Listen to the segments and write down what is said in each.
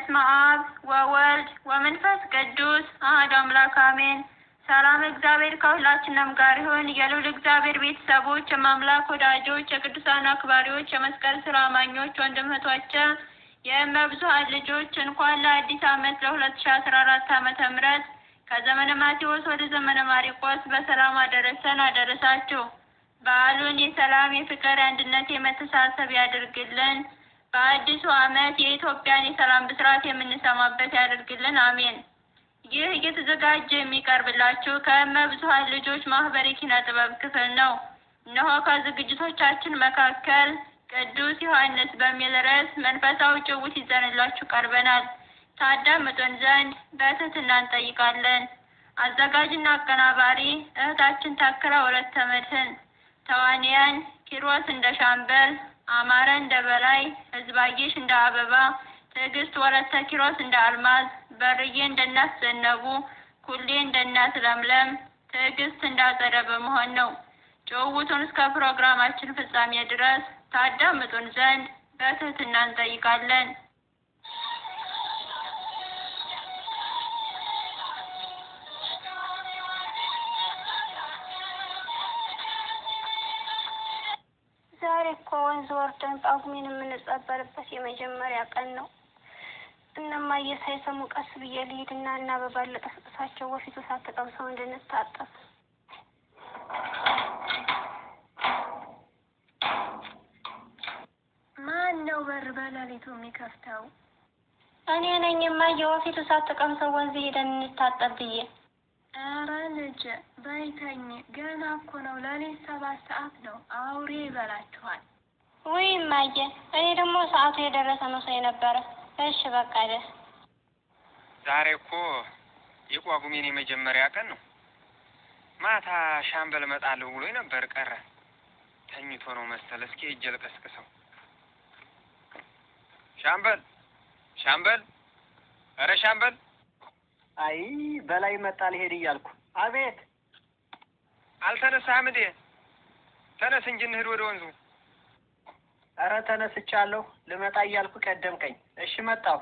በስመ አብ ወወልድ ወመንፈስ ቅዱስ አሐዱ አምላክ አሜን። ሰላም እግዚአብሔር ከሁላችንም ጋር ይሁን። የልዑል እግዚአብሔር ቤተሰቦች፣ የማምላክ ወዳጆች፣ የቅዱሳን አክባሪዎች፣ የመስቀል ስራ አማኞች ወንድም እህቶቼ፣ የእመብዙኃን ልጆች እንኳን ለአዲስ ዓመት ለሁለት ሺ አስራ አራት ዓመተ ምህረት ከዘመነ ማቴዎስ ወደ ዘመነ ማርቆስ በሰላም አደረሰን አደረሳችሁ። በዓሉን የሰላም፣ የፍቅር፣ የአንድነት፣ የመተሳሰብ ያድርግልን። በአዲሱ ዓመት የኢትዮጵያን የሰላም ብስራት የምንሰማበት ያድርግልን። አሜን። ይህ እየተዘጋጀ የሚቀርብላችሁ ከእመብዙኃን ልጆች ማህበር የኪነ ጥበብ ክፍል ነው። እነሆ ከዝግጅቶቻችን መካከል ቅዱስ ዮሐንስ በሚል ርዕስ መንፈሳዊ ጭውውት ይዘንላችሁ ቀርበናል። ታዳምጡን ዘንድ በትህትና እንጠይቃለን። አዘጋጅና አቀናባሪ እህታችን ታክለ ወለተ መድህን፣ ተዋንያን ኪሮስ እንደ ሻምበል፣ አማረ እንደ በላይ፣ ህዝባየሽ እንደ አበባ፣ ትዕግስት ወለተ ኪሮስ እንደ አልማዝ፣ በርዬ እንደ እናት ዘነቡ፣ ኩሌ እንደ እናት ለምለም፣ ትዕግስት እንደ አጸደ በመሆን ነው። ጭውውቱን እስከ ፕሮግራማችን ፍጻሜ ድረስ ታዳምጡን ዘንድ በትህትና እንጠይቃለን። ዛሬ እኮ ወንዝ ወርደን ጳጉሜን የምንጸበልበት የመጀመሪያ ቀን ነው። እነማዬ ሳይሰሙ ቀስ ብዬ ልሂድና እና አበባ ልቀስቅሳቸው ወፊቱ ሳትቀምሰው እንድንታጠብ። ማን ነው በር በሌሊቱ የሚከፍተው? እኔ ነኝ እማዬ፣ ወፊቱ ሳትቀምሰው ወንዝ ሄደን እንታጠብ ብዬ። ኧረ ልጅ በይተኝ፣ ገና እኮ ነው ሌሊት ሰባት ሰዓት ነው። አውሬ ይበላችኋል። ውይ እማዬ፣ እኔ ደግሞ ሰዓቱ የደረሰ መስሎኝ ነበረ። እሺ በቃ ደስ ዛሬ እኮ የጳጉሜን የመጀመሪያ ቀን ነው። ማታ ሻምበል እመጣለሁ ብሎኝ ነበር ቀረ። ተኝቶ ነው መሰል። እስኪ ሂጅ ልቀስቅሰው። ሻምበል ሻምበል፣ ኧረ ሻምበል! አይ በላይ መጣ ልሄድ እያልኩ። አቤት አልተነሳህም እንዴ? ተነስ እንጂ እንሂድ ወደ ወንዙ። ኧረ ተነስቻለሁ። ልመጣ እያልኩ ቀደምከኝ። እሺ መጣሁ።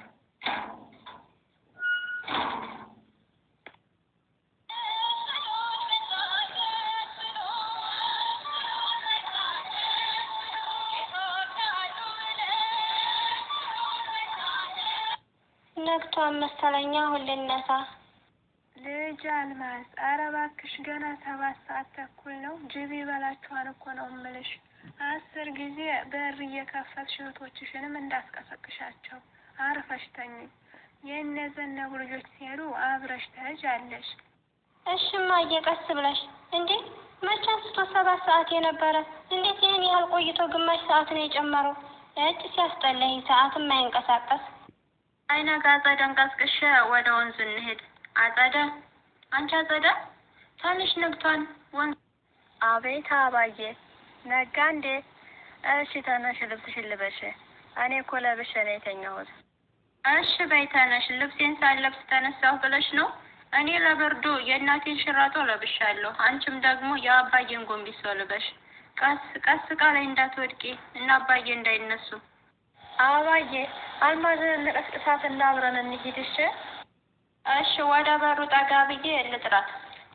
ነግቷን መሰለኛ። አሁን ልነሳ። ልጅ አልማዝ፣ ኧረ እባክሽ ገና ሰባት ሰዓት ተኩል ነው። ጅብ ይበላችኋል እኮ ነው እምልሽ። አስር ጊዜ በር እየከፈትሽ እህቶችሽንም እንዳስቀሰቅሻቸው። አርፈሽ ተኝ። የእነ ዘነቡ ልጆች ሲሄዱ አብረሽ ትሄጃለሽ። እሺ እማዬ፣ ቀስ ብለሽ። እንዴ መቼ አንስቶ ሰባት ሰዓት የነበረ እንዴት ይህን ያህል ቆይቶ ግማሽ ሰዓት ነው የጨመረው? እጭ ሲያስጠላኝ፣ ሰዓትም አይንቀሳቀስ አይነጋ አጸደን ቀስቅሼ ወደ ወንዙ እንሄድ። አጸደ፣ አንቺ አጸደ፣ ትንሽ ነግቷን ወንዝ። አቤት አባዬ፣ ነጋ እንዴ? እሺ ተነሽ፣ ልብስሽን ልበሽ። እኔ እኮ ለብሼ ነው የተኛሁት። እሺ በይ ተነሽ። ልብሴን ሳለብስ ተነሳሁ ብለሽ ነው? እኔ ለብርዱ የእናቴን ሽራጦ ለብሻለሁ። አንቺም ደግሞ የአባዬን ጎንቢሶ ልበሽ። ቀስ ቀስ ቃ ላይ እንዳትወድቂ እና አባዬ እንዳይነሱ። አባዬ አልማዝን እንቀስቅሳት እና አብረን እንሂድ። እሺ እሺ። ወደ በሩ ጠጋ ብዬ ልጥራት።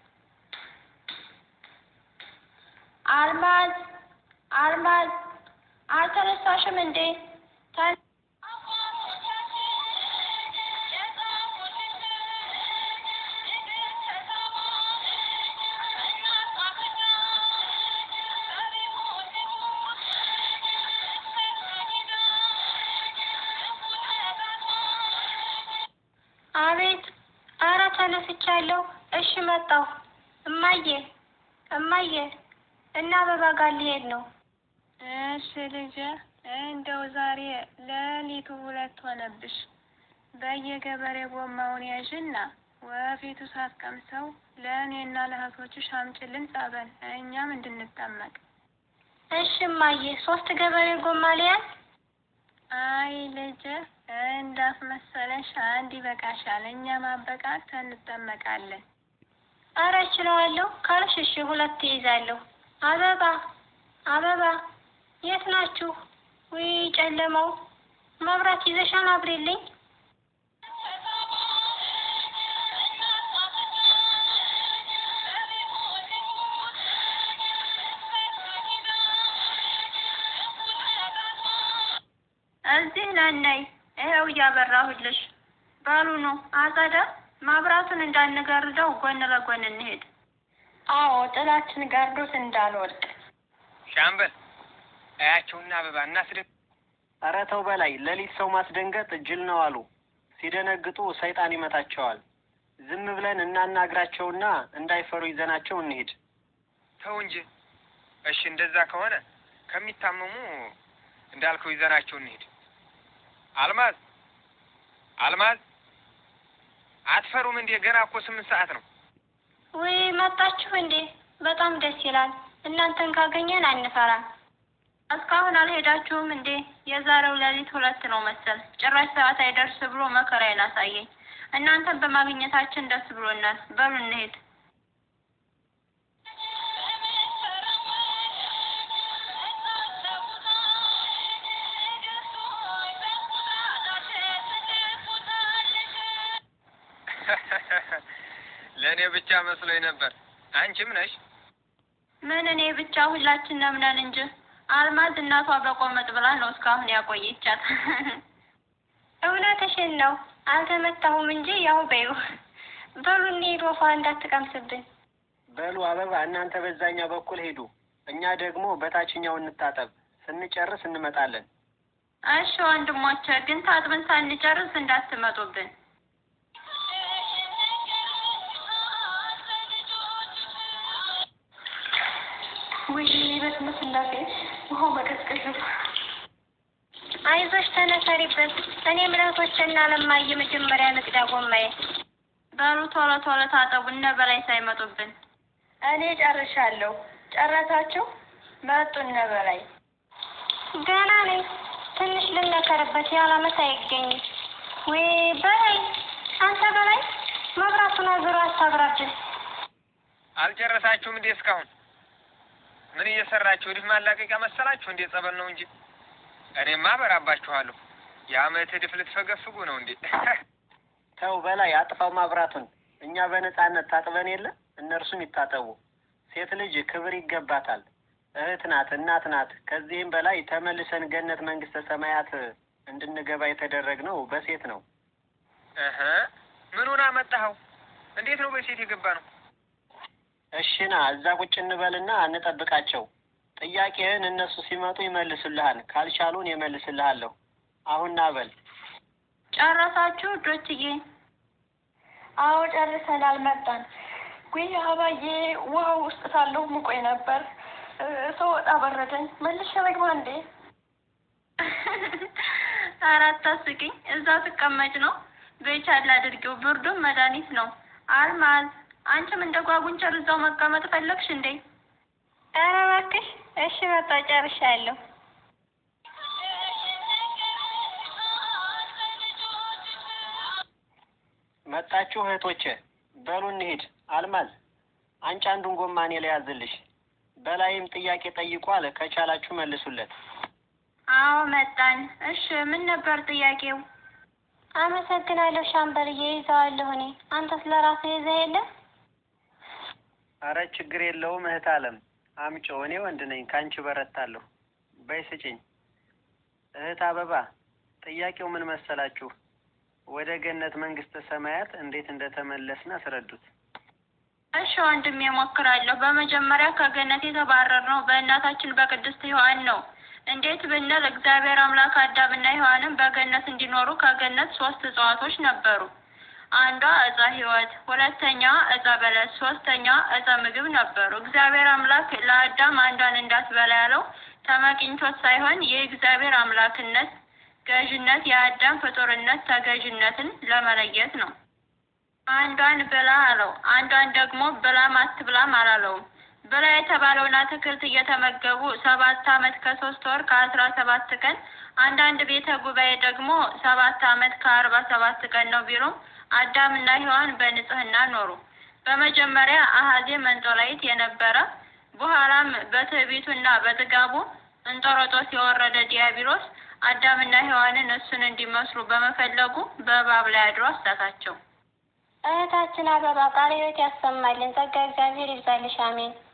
አልማዝ አልማዝ፣ አልተነሳሽም እንዴ? ተ- አቤት። ኧረ ተነስቻለሁ። እሺ መጣሁ። እማዬ እማዬ፣ እና አበባ ጋር ሊሄድ ነው። እሺ ልጄ፣ እንደው ዛሬ ሌሊቱ ሁለት ሆነብሽ። በየገበሬ ጎማውን ያዥና ወፊቱ ሳትቀምሰው ለእኔና ለእህቶችሽ አምጪልን ጸበል፣ እኛም እንድንጠመቅ። እሺ እማዬ፣ ሶስት ገበሬ ጎማ ሊያዝ? አይ ልጄ፣ እንዳስመሰለሽ አንድ ይበቃሻል። እኛ ማበቃት እንጠመቃለን። ኧረ እችለዋለሁ ካልሽ እሺ፣ ሁለት ይይዛለሁ። አበባ አበባ፣ የት ናችሁ? ውይ ጨለማው፣ መብራት ይዘሻል? አብሬልኝ። ነይ ነይ፣ ይኸው እያበራሁልሽ። በሉ ነው አጸደ፣ ማብራቱን እንዳንጋርደው ጎን ለጎን እንሄድ። አዎ ጥላችን ጋርዶት እንዳልወድቅ። ሻምበል እያቸውና አበባ እናስደ ኧረ ተው በላይ ሌሊት ሰው ማስደንገጥ ጅል ነው አሉ። ሲደነግጡ ሰይጣን ይመታቸዋል። ዝም ብለን እናናግራቸውና እንዳይፈሩ ይዘናቸው እንሂድ። ተው እንጂ። እሺ እንደዛ ከሆነ ከሚታመሙ እንዳልከው ይዘናቸው እንሂድ። አልማዝ አልማዝ፣ አትፈሩም እንዴ? ገና እኮ ስምንት ሰዓት ነው። ውይ መጣችሁ እንዴ? በጣም ደስ ይላል። እናንተን ካገኘን አንፈራም። እስካሁን አልሄዳችሁም እንዴ? የዛሬው ሌሊት ሁለት ነው መሰል። ጭራሽ ሰዓት አይደርስ ብሎ መከራዬን አሳየኝ። እናንተን በማግኘታችን ደስ ብሎናል። በሉ እንሄድ። ለእኔ ብቻ መስሎኝ ነበር። አንቺም ነሽ? ምን እኔ ብቻ ሁላችንም ነን እንጂ አልማዝ እናቷ በቆመጥ ብላ ነው እስካሁን ያቆየቻት። እውነትሽን ነው። አልተመታሁም እንጂ ያው በይው። በሉ እንሂድ፣ ወፏ እንዳትቀምስብን። በሉ አበባ፣ እናንተ በዛኛው በኩል ሄዱ፣ እኛ ደግሞ በታችኛው እንታጠብ። ስንጨርስ እንመጣለን። እሺ ወንድሞቼ፣ ግን ታጥበን ሳንጨርስ እንዳትመጡብን። ውይ በስመ ስላሴ ውሃው መቀዝቀዝ አይዞሽ ተነሰሪበት። እኔ ምራቶችና ለማየ መጀመሪያ ንግዳ ጎማዬ። በሉ ቶሎ ቶሎ ታጠቡ፣ እነ በላይ ሳይመጡብን። እኔ ጨርሻለሁ። ጨረሳችሁ? መጡ እነ በላይ። ገና ነኝ። ትንሽ ልነከርበት ያላመት አይገኝም። ወይ በላይ አንተ በላይ መብራቱን አዙሮ አታብራብን። አልጨረሳችሁም እንዴ እስካሁን? ምን እየሰራችሁ? ወዲህ ማላቀቂያ መሰላችሁ እንዴ? ጸበል ነው እንጂ እኔማ አበራባችኋለሁ። የአመት ዕድፍ ልትፈገፍጉ ነው እንዴ? ተው በላይ አጥፋው ማብራቱን። እኛ በነጻነት ታጥበን የለ እነርሱም ይታጠቡ። ሴት ልጅ ክብር ይገባታል። እህት ናት፣ እናት ናት። ከዚህም በላይ ተመልሰን ገነት መንግስተ ሰማያት እንድንገባ የተደረግነው በሴት ነው። እህ ምኑን አመጣኸው? እንዴት ነው በሴት የገባ ነው? እሽና እዛ ቁጭ እንበልና እንጠብቃቸው። ጥያቄህን እነሱ ሲመጡ ይመልሱልሃል። ካልቻሉን የመልስልሃለሁ። አሁን ና በል። ጨረሳችሁ ዶችዬ? አዎ ጨርሰናል፣ መጣን። ጉይ አባዬ ውሃው ውስጥ ሳለሁ ሙቆኝ ነበር። ሰው ወጣ በረደኝ። መልሼ ልግባ እንዴ? ኧረ አታስቂኝ። እዛው ትቀመጭ ነው። በይቻል አድርጊው። ብርዱም መድኃኒት ነው። አልማዝ አንቺም እንደ ጓጉንቸር እዛው መቀመጥ ፈለግሽ እንዴ? ኧረ እባክሽ። እሺ መጣ ጨርሻለሁ። መጣችሁ እህቶቼ፣ በሉ እንሂድ። አልማዝ አንቺ አንዱን ጎማ እኔ ላይ ያዝልሽ። በላይም ጥያቄ ጠይቋል። ከቻላችሁ መልሱለት። አዎ መጣን። እሺ ምን ነበር ጥያቄው? አመሰግናለሁ ሻምበልዬ፣ ይዘዋለሁ እኔ። አንተስ ለራስህ ይዘህ የለ? አረ ችግር የለውም እህት አለም አምጮ፣ እኔ ወንድ ነኝ፣ ከአንቺ በረታለሁ። በይ ስጭኝ። እህት አበባ ጥያቄው ምን መሰላችሁ? ወደ ገነት መንግስተ ሰማያት እንዴት እንደተመለስን አስረዱት። እሺ ወንድሜ እሞክራለሁ። በመጀመሪያ ከገነት የተባረርነው በእናታችን በቅድስት ሔዋን ነው። እንዴት ብንል እግዚአብሔር አምላክ አዳምና ሔዋንን በገነት እንዲኖሩ ከገነት ሶስት እጽዋቶች ነበሩ። አንዷ እፀ ሕይወት፣ ሁለተኛዋ እፀ በለስ፣ ሶስተኛዋ እፀ ምግብ ነበሩ። እግዚአብሔር አምላክ ለአዳም አንዷን እንዳትበላ ያለው ተመቅኝቶት ሳይሆን የእግዚአብሔር አምላክነት ገዥነት የአዳም ፍጡርነት ተገዥነትን ለመለየት ነው። አንዷን ብላ አለው፣ አንዷን ደግሞ ብላም አትብላም አላለውም። ብላ የተባለውን አትክልት እየተመገቡ ሰባት ዓመት ከሶስት ወር ከአስራ ሰባት ቀን አንዳንድ ቤተ ጉባኤ ደግሞ ሰባት ዓመት ከአርባ ሰባት ቀን ነው ቢሉም አዳምና ሔዋን በንጽህና ኖሩ። በመጀመሪያ አሀዜ መንጦላይት የነበረ በኋላም በትዕቢቱና በጥጋቡ እንጦሮጦስ የወረደ ዲያብሎስ አዳምና ሔዋንን እሱን እንዲመስሉ በመፈለጉ በእባብ ላይ አድሮ አሳታቸው። እህታችን አበባ ቃለ ሕይወት ያሰማልን። ጸጋ እግዚአብሔር ይብዛልሽ። አሜን።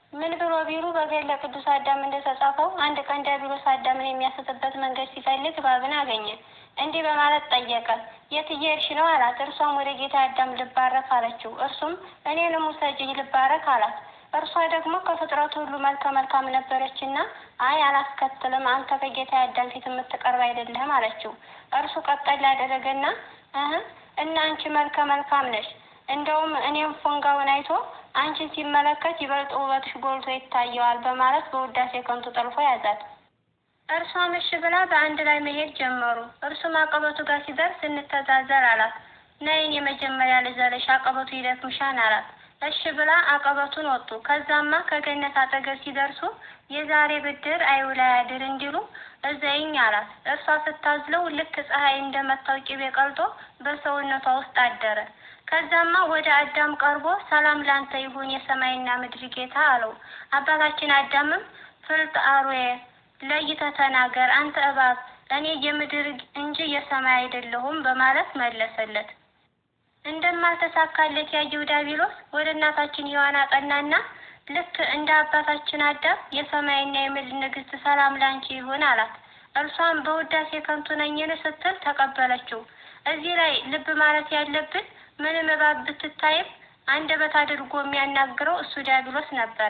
ምን ብሎ ቢሉ በገድለ ቅዱስ አዳም እንደተጻፈው አንድ ቀን ዲያብሎስ አዳምን የሚያስትበት መንገድ ሲፈልግ እባብን አገኘ። እንዲህ በማለት ጠየቀ፣ የት እየሄድሽ ነው አላት። እርሷም ወደ ጌታ አዳም ልባረክ አለችው። እርሱም እኔንም ውሰጂኝ ልባረክ አላት። እርሷ ደግሞ ከፍጥረቱ ሁሉ መልከ መልካም ነበረችና አይ አላስከትልም፣ አንተ ከጌታ አዳም ፊት የምትቀርብ አይደለህም አለችው። እርሱ ቀጠል ያደረገና እህ እና አንቺ መልከ መልካም ነሽ፣ እንደውም እኔም ፎንጋውን አይቶ አንቺን ሲመለከት ይበልጥ ውበትሽ ጎልቶ ይታየዋል በማለት በውዳሴ ከንቱ ጠልፎ ያዛት። እርሷም እሺ ብላ በአንድ ላይ መሄድ ጀመሩ። እርሱም አቀበቱ ጋር ሲደርስ እንተዛዘር አላት። ነይን የመጀመሪያ ልዘለሽ አቀበቱ ይደክምሻን አላት። እሺ ብላ አቀበቱን ወጡ። ከዛማ ከገነት አጠገብ ሲደርሱ የዛሬ ብድር አይውላ ያድር እንዲሉ እዘይኝ አላት። እርሷ ስታዝለው ልክ ፀሐይ እንደመታው ቅቤ ቀልጦ በሰውነቷ ውስጥ አደረ። ከዛማ ወደ አዳም ቀርቦ ሰላም ላንተ ይሁን የሰማይና ምድር ጌታ አለው። አባታችን አዳምም ፍልጥ አርዌ ለይተህ ተናገር አንተ እባብ እኔ የምድር እንጂ የሰማይ አይደለሁም በማለት መለሰለት። እንደማልተሳካለት ያየው ዲያብሎስ ወደ እናታችን ሔዋን አቀናና ልክ እንደ አባታችን አዳም የሰማይና የምድር ንግሥት ሰላም ላንቺ ይሁን አላት። እርሷም በውዳሴ ከንቱ ነኝን ስትል ተቀበለችው። እዚህ ላይ ልብ ማለት ያለብን ምንም እባብ ብትታይም አንደበት አድርጎ የሚያናግረው እሱ ዲያብሎስ ነበረ።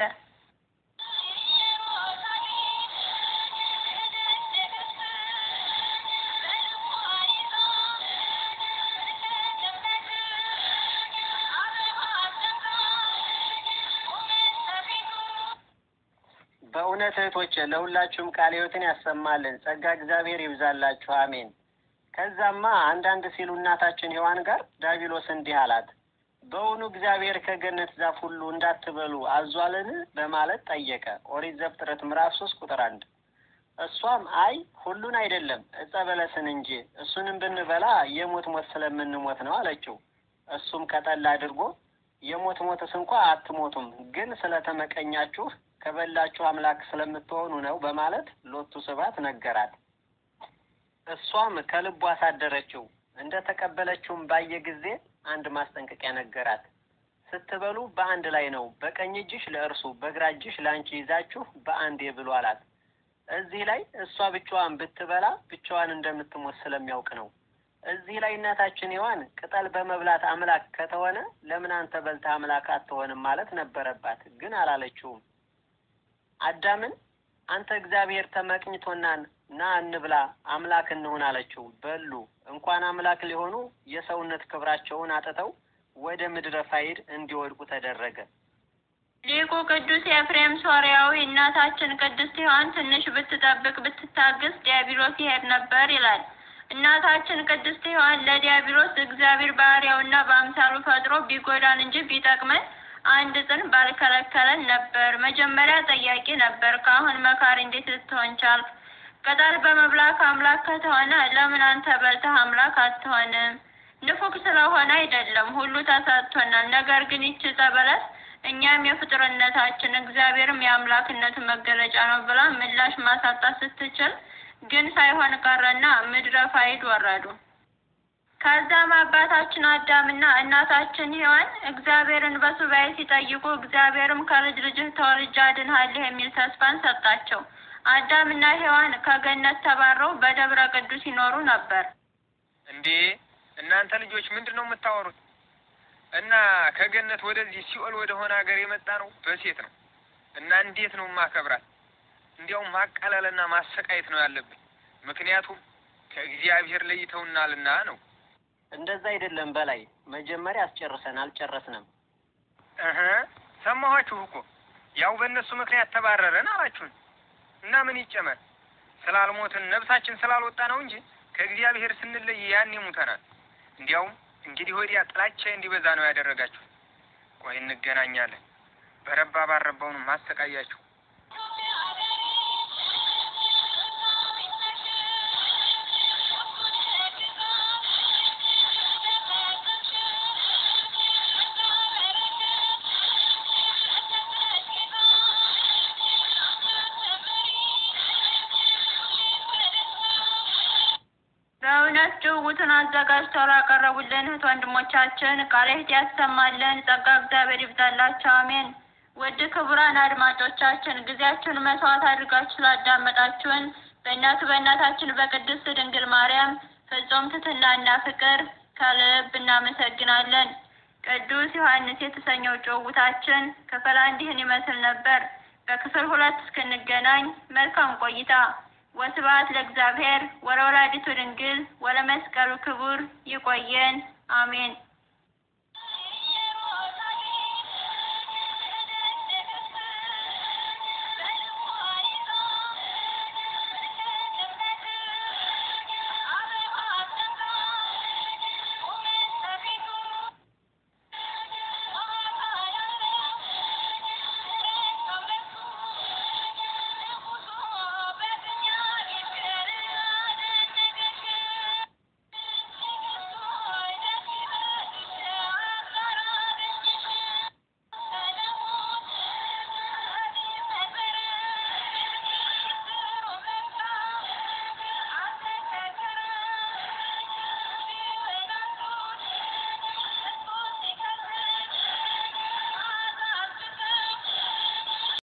በእውነት እህቶቼ ለሁላችሁም ቃለ ሕይወትን ያሰማልን፣ ጸጋ እግዚአብሔር ይብዛላችሁ፣ አሜን። ከዛማ አንዳንድ ሲሉ እናታችን ሔዋን ጋር ዲያብሎስ እንዲህ አላት፣ በእውኑ እግዚአብሔር ከገነት ዛፍ ሁሉ እንዳትበሉ አዟልን? በማለት ጠየቀ። ኦሪት ዘፍጥረት ምዕራፍ ሶስት ቁጥር አንድ እሷም አይ ሁሉን አይደለም ዕፀ በለስን እንጂ እሱንም ብንበላ የሞት ሞት ስለምንሞት ነው አለችው። እሱም ቀጠል አድርጎ የሞት ሞትስ እንኳ አትሞቱም፣ ግን ስለተመቀኛችሁ ከበላችሁ አምላክ ስለምትሆኑ ነው በማለት ሎቱ ስብሐት ነገራት። እሷም ከልቡ አሳደረችው። እንደ ተቀበለችውም ባየ ጊዜ አንድ ማስጠንቀቂያ ነገራት። ስትበሉ በአንድ ላይ ነው፣ በቀኝ እጅሽ ለእርሱ በግራ እጅሽ ለአንቺ ይዛችሁ በአንዴ ብሉ አላት። እዚህ ላይ እሷ ብቻዋን ብትበላ ብቻዋን እንደምትሞት ስለሚያውቅ ነው። እዚህ ላይ እናታችን ሔዋን ቅጠል በመብላት አምላክ ከተሆነ ለምን አንተ በልተህ አምላክ አትሆንም ማለት ነበረባት፣ ግን አላለችውም። አዳምን አንተ እግዚአብሔር ተመቅኝቶናን ና እንብላ አምላክ እንሁን አለችው። በሉ እንኳን አምላክ ሊሆኑ የሰውነት ክብራቸውን አጥተው ወደ ምድረ ፋይድ እንዲወድቁ ተደረገ። ሊቁ ቅዱስ ኤፍሬም ሶርያዊ እናታችን ቅድስት ሔዋን ትንሽ ብትጠብቅ ብትታገስ ዲያብሎስ ይሄድ ነበር ይላል። እናታችን ቅድስት ሔዋን ለዲያብሎስ እግዚአብሔር ባህሪያውና በአምሳሉ ፈጥሮ ቢጎዳን እንጂ ቢጠቅመን አንድ ጽን ባልከለከለን ነበር። መጀመሪያ ጠያቂ ነበር፣ ከአሁን መካሪ እንዴት ልትሆን ቻልክ? ቅጠል በመብላት አምላክ ከተሆነ ለምን አንተ በልተህ አምላክ አትሆንም? ንፉግ ስለሆነ አይደለም፣ ሁሉ ተሰጥቶናል። ነገር ግን ይቺ ዕፀ በለስ እኛም የፍጡርነታችን እግዚአብሔርም የአምላክነቱ መገለጫ ነው ብላ ምላሽ ማሳጣት ስትችል ግን ሳይሆን ቀረና ምድረ ፋይድ ወረዱ። ከዛም አባታችን አዳምና እናታችን ሔዋን እግዚአብሔርን በሱባኤ ሲጠይቁ እግዚአብሔርም ከልጅ ልጅህ ተወልጄ አድንሃለሁ የሚል ተስፋን ሰጣቸው። አዳምና ሔዋን ከገነት ተባረው በደብረ ቅዱስ ይኖሩ ነበር። እንዴ እናንተ ልጆች ምንድን ነው የምታወሩት? እና ከገነት ወደዚህ ሲኦል ወደ ሆነ ሀገር የመጣ ነው በሴት ነው። እና እንዴት ነው ማከብራት? እንዲያውም ማቃለልና ማሰቃየት ነው ያለብኝ። ምክንያቱም ከእግዚአብሔር ለይተውናልና ነው። እንደዛ አይደለም በላይ መጀመሪያ አስጨርሰን አልጨረስንም። እህ ሰማኋችሁ እኮ ያው በእነሱ ምክንያት ተባረረን አላችሁን። እና ምን ይጨመር ስላልሞትን ነብሳችን ስላልወጣ ነው እንጂ ከእግዚአብሔር ስንለይ ያኔ ሙተናል። እንዲያውም እንግዲህ ወዲያ ጥላቻ እንዲበዛ ነው ያደረጋችሁ። ቆይ እንገናኛለን። በረባ ባረባው ነው ማሰቃያችሁ። በእውነት ጭውውቱን አዘጋጅተው ላቀረቡልን እህት ወንድሞቻችን ቃለ ሕይወት ያሰማልን። ጸጋ እግዚአብሔር ይብዛላቸው። አሜን። ውድ ክቡራን አድማጮቻችን ጊዜያችሁን መስዋዕት አድርጋችሁ ስላዳመጣችሁን በእናቱ በእናታችን በቅድስት ድንግል ማርያም ፍጹም ትሕትናና ፍቅር ከልብ እናመሰግናለን። ቅዱስ ዮሐንስ የተሰኘው ጭውውታችን ክፍል አንድ ይህን ይመስል ነበር። በክፍል ሁለት እስክንገናኝ መልካም ቆይታ። ወስብሐት ለእግዚአብሔር ወለወላዲቱ ድንግል ወለመስቀሉ ክቡር። ይቆየን። አሜን።